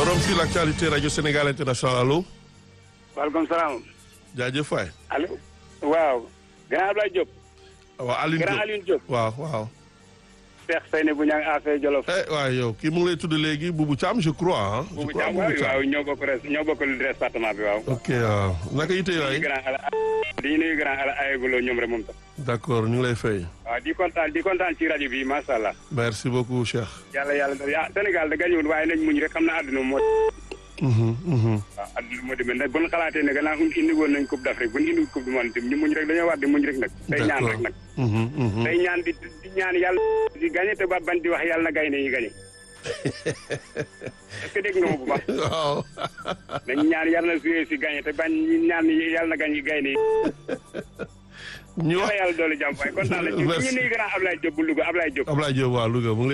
forum sur l'actualité rajo Sénégal international allo. waaleykum salaam. jaajëf waay. allo. waaw. grand Ablaye Diop. waaw Alioune grand Diop Alioune Diop. waaw waaw. Cheikh Seyni bu ñang affaire Jolof. eh waaw yow kii mu ngi lay tudd léegi Boubou Thiam je crois ah. je Boubou crois Thiam Boubou waaw Thiam. waaw ñoo bokk res ñoo bokk département bi waaw. ok waaw naka yite di waay. grand ala di nuyu grand ala ayeguloo ñoom rek moom tam. d'accord ñu ngi lay fay. waaw di kontaan di kontaan ci rajo bi macha allah. merci beaucoup Cheikh. yàlla yàlla ah Sénégal da gañuwul waaye nañ muñ rek xam na àdduna moo. Mhm, mhm. waaw àdduna moo demee nag bu ñu xalaatee ne gannaaw indi woon nañ coupe d'Afrique bu ñu indi coupe du monde ñu muñ rek dañoo war di muñ rek nag. tey ñaan rek nag. Mhm, mhm. tey ñaan di di ñaan yàlla di gagné te ba ban di wax yàlla na gaynde yi gagné. est-ce que dégg nga ma bu baax. waaw. dañ ñaan yàlla na joué si gagné te bañ ñaan yàlla na gañ gaynde yi. ñu wax yàlla yàlla doole jàmm waaye kontaan nañ ci Merci. ñu nuyu grand Ablaye Diop bu Louga Ablaye Diop. Ablaye Diop waa Louga mu ngi